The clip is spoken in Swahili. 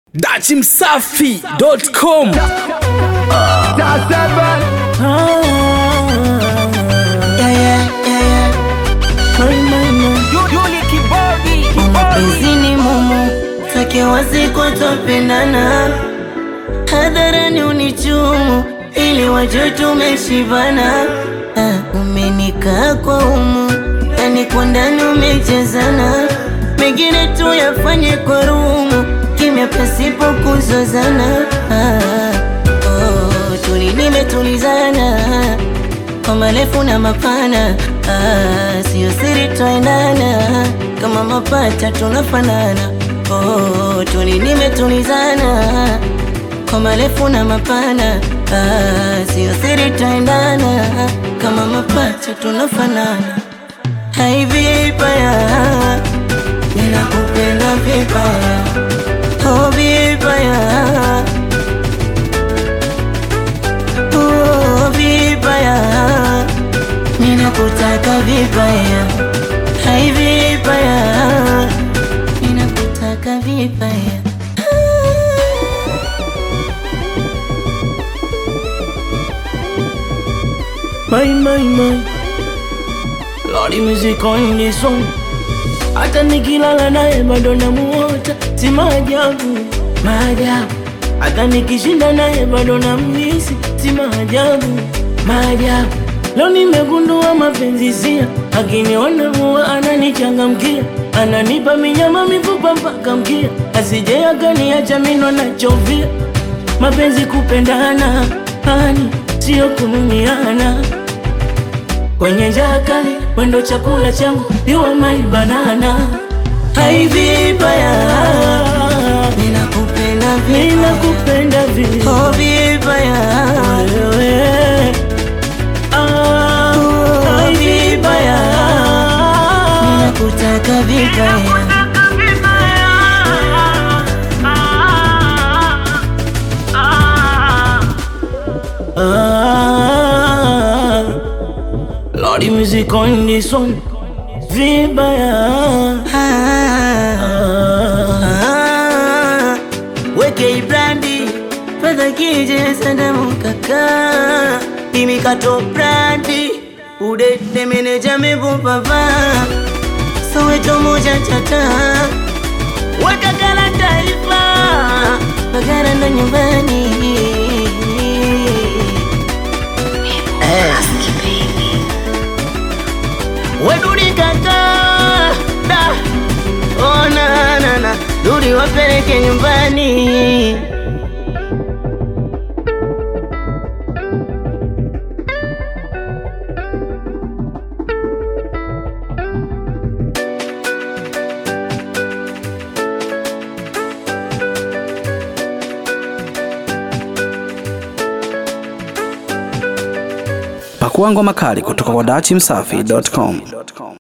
dachimsafi.com Mapenzini mumu take wasiku twapendana, hadharani unichumu ili wajue tumeshibana. Ah, umenikaa kwa umu yani kwa ndani umechezana, mengine tu yafanye kwa rumu, kimya pasipo kuzozana. Ah, oh, tuli nimetulizana kwa marefu na mapana, ah, siyo siri twaendana, kama mapata tunafanana. Oh, tuli nimetulizana kwa marefu na mapana, ah, siyo siri twaendana, kama mapata tunafanana. Hai vibaya, ninakupenda vibaya, oh vibaya Oh, vibaya, ninakutaka vibaya, hai vibaya, ninakutaka vibaya. My, my, my. Lordy music on this song. Hata nikilala naye bado namuota, si maajabu, maajabu. Hata nikishinda naye bado namisi, si maajabu, maajabu. Leo nimegundua mapenzi sia, akiniona huwa ananichangamkia, ananipa minyama mifupa mpaka mkia, asije akaniacha mino nachovia. Mapenzi kupendana, hani sio kunumiana kwenye njaa kali, wendo chakula changu, you are my banana. Hai vibaya, Ninakupenda vibaya, ninakupenda vile oh vibaya, wewe. Ah, hai vibaya, ninakutaka vibaya. Ah, Lordy music on this one, vibaya. Ah, ah, weke ibrandi fedha kije sandamu kaka imikato brandi udede meneja mevupava soweto moja chata weka kala taifa bagara ndo nyumbani weduri kaka da oh, na, na, na. duri wapeleke nyumbani pakua ngoma kali kutoka kwa dachimsafi.com